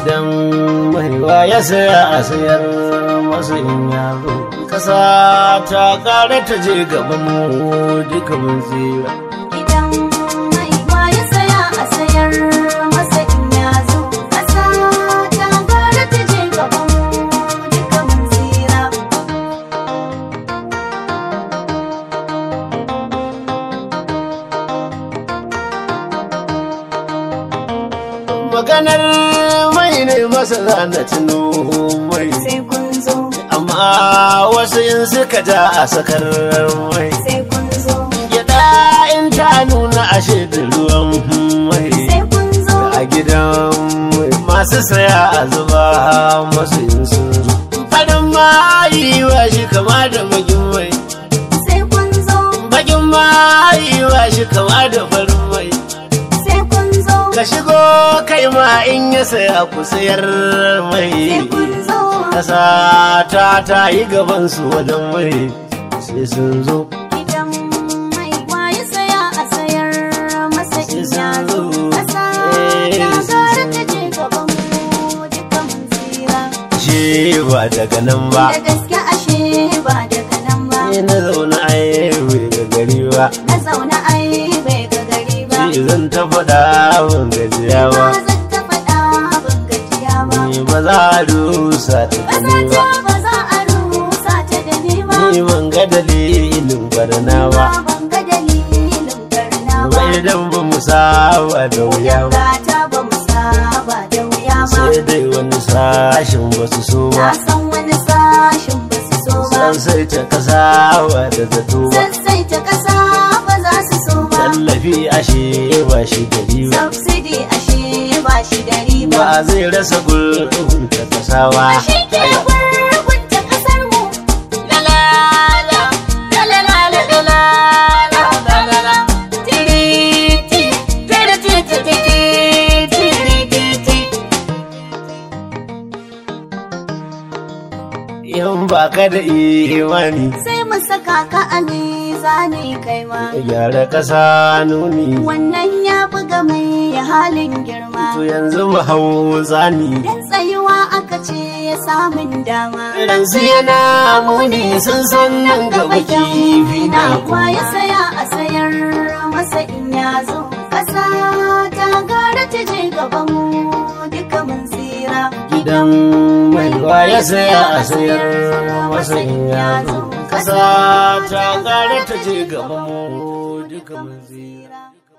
gidan maiwa ya saya a sayar masa in ya zo kasa ta kare ta je gaban mu duka mun tsira Idan mai ma ya saya a sayar masa in ya zo ƙasa ta gara ta je gaban mu duka mun tsira. maganar mai ne masa zana tuno mai Sai kun zo, amma wasu in suka ja a sakar mai sai kun zo, gyada in ta nuna ashe da ruwan mai sai kun zo, a gidan mai masu saya a zuba masu yin sun zo farin mayi wa shi kama da bagin mai sai kun zo, bagin mayi wa shi kama da farin mai sai kun zo, ka shigo kai ma in ya saya ku sayar mai sai kun zo. kasa ta ta yi gaban su wajen mai sai sun zo Idan mai ma ya saya a sayar masa in ya zo ƙasa ta gara ta je gaban mu duka mun tsira. ce ba daga nan ba Da gaske ashe ba daga nan ba. ni na zaune ai bai ga gari ba Na zauna ai bai ga gari ba. shi zan ta faɗa ban gajiya ba Ba zan ta faɗa ban gajiya ba. ni ba za a rusa ta gani Ƙasa ba ta ba za a rusa ta da ni ba. ni ban ga dalilin barna ba Ba ban ga dalilin barna ba. bai dan ba mu saba da wuya ba Gata ba mu saba da wuya ba. sai dai wani sashin ba su so Na ba san wani sashin ba su so ba. san sai ta kasa ba da zato ba Sassaita ƙasa ba za su so ba. tallafi ashe ba shi gari ba Subsidy ashe ba shi da riba. ba zai rasa gurbin ta kasawa Ashe ke gurgunta ƙasar mu. La la la, la la la la la la la la la la. Tiri ti, tiri ti ti ti ti, tiri ti ti. in ba ka da imani Sai mu saka ka a mizani kai ma. gyara kasa nuni Wannan ya buga mai halin girma. to yanzu mu hau zani Dan tsayuwa aka ce ya samun dama. ransu yana muni sun san nan gaba kifi na Wa ya saya a sayar masa in ya zo ƙasa ta gara ta je gaban mu duka mun tsira. gidan mai wa ya saya a sayar masa in ya zo kasa ta gara ta je gaban mu duka mun tsira